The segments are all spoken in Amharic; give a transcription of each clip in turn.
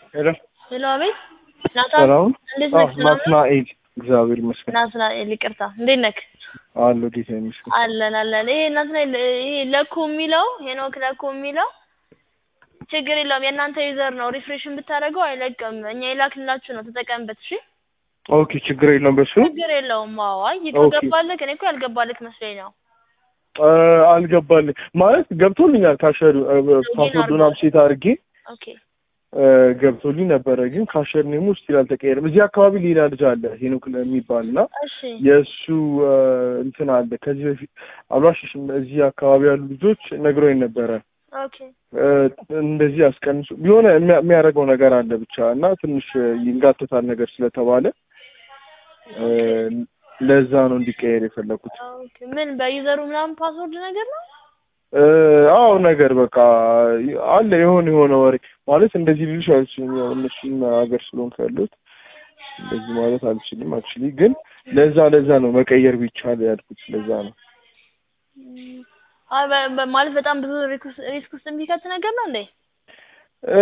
ሄሎ ሄሎ፣ አቤት ናታን፣ ሰላም እንዴት አዎ ነህ? ሰላም ነህ? ናትናኤል እግዚአብሔር ይመስገን ናትናኤል፣ ይቅርታ፣ እንዴት ነህ? አለሁ ጌታ ይመስገን አለን አለን። ይሄ ናትናኤል፣ ይሄ ለኮ የሚለው ሄኖክ ለኮ የሚለው ችግር የለውም የእናንተ ዩዘር ነው። ሪፍሬሽን ብታደርገው አይለቅም። እኛ የላክንላችሁ ነው፣ ተጠቀምበት። እሺ፣ ኦኬ ችግር የለውም በሱ ችግር የለውም። አዎ፣ አይ ኦኬ። ከገባልህ፣ እኔ እኮ ያልገባልህ መስሎኝ ነው። እ፣ አልገባልኝ ማለት ገብቶልኛል ካሸር ፓስወርዱን አፕሴት አድርጌ ኦኬ እ፣ ገብቶልኝ ነበረ ግን ካሸር ኔሙ ስቲል አልተቀየረም እዚህ አካባቢ ሌላ ልጅ አለ ሄኖክ የሚባል እና እሺ፣ የእሱ እ፣ እንትን አለ ከዚህ በፊት አልዋሽሽም እዚህ አካባቢ ያሉ ልጆች ነግሮኝ ነበረ ኦኬ እ፣ እንደዚህ አስቀንሱ የሆነ የሚያ- የሚያደርገው ነገር አለ ብቻ እና ትንሽ ይንጋተታል ነገር ስለተባለ እ፣ ለዛ ነው እንዲቀየር የፈለኩት ኦኬ። ምን በዩዘሩ ምናምን ፓስወርድ ነገር ነው? እ፣ አዎ ነገር በቃ አለ የሆነ የሆነ ወሬ ማለት እንደዚህ ልልሽ አልችልም። ያው እነሱም ሀገር ስለሆንኩ ያለሁት እንደዚህ ማለት አልችልም። አክቹሊ ግን ለዛ ለዛ ነው መቀየር ቢቻል ያልኩት ለዛ ነው። ም፣ አይ በ- በ- ማለት በጣም ብዙ ሪስክ ሪስክ ውስጥ የሚከት ነገር ነው እንዴ? እ፣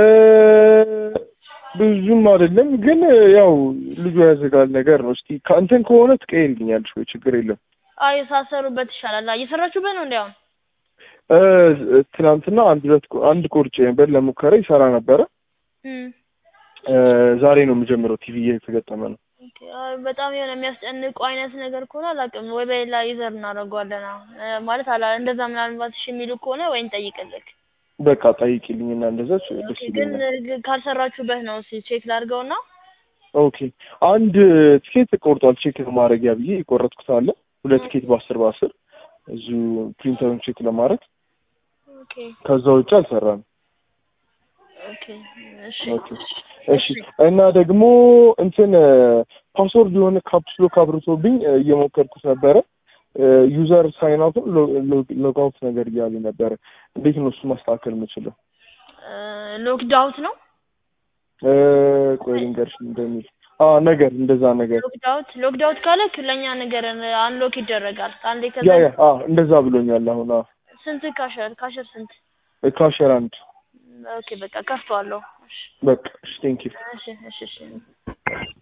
ብዙም አይደለም ግን ያው ልጁ ያዘጋል ነገር ነው። እስኪ ከእንትን ከሆነ ትቀይርልኛለሽ ወይ? ችግር የለም። አይ ሳሰሩበት ይሻላል። አይ እየሰራችሁበት ነው እንዲያውም እ፣ ትናንትና አንድ ሁለት ቆ- አንድ ቆርጬ ነበር ለሙከራ ይሰራ ነበረ። እም እ፣ ዛሬ ነው የምጀምረው። ቲቪ እየተገጠመ ነው። ኦኬ። አይ በጣም የሆነ የሚያስጨንቁ አይነት ነገር ከሆነ አላውቅም፣ ወይ በሌላ ዩዘር እናደርገዋለን። አዎ እ፣ ማለት አላ እንደዛ ምናልባት እሺ የሚሉ ከሆነ ወይ እንጠይቅልክ። በቃ ጠይቂልኝ እና እንደዛ ደስ ኦኬ። ግን ይለኛል። ግ- ካልሰራችሁበት ነው እስኪ ቼክ ላድርገውና ኦኬ አንድ ቲኬት ቆርጧል። ቼክ ለማድረጊያ ብዬ የቆረጥኩት አለ ሁለት ቲኬት በአስር በአስር እዚሁ ፕሪንተሩን ቼክ ለማድረግ ኦኬ ከዛ ውጭ አልሰራም። ኦኬ። እሺ ኦኬ እሺ። እና ደግሞ እንትን ፓስወርድ የሆነ ካፕስሎ ካብርቶብኝ እየሞከርኩት ነበረ። ዩዘር ሳይን አውትን ሎግ አውት ነገር እያለ ነበረ። እንዴት ነው እሱ ማስተካከል የምችለው? ሎክድ አውት ነው እ፣ ቆይ ልንገርሽ እንደሚል አ ነገር እንደዛ ነገር ሎክድ አውት ሎክድ አውት ካለክ ለእኛ ንገረን፣ አንሎክ ይደረጋል። አንዴ ከዛ ያ ያ አ እንደዛ ብሎኛል። አሁን አ ስንት ካሸር ካሸር ስንት? ካሸር አንድ ኦኬ በቃ ከፍተዋለሁ። እሺ በቃ እሺ ቴንክ ዩ እሺ እሺ እሺ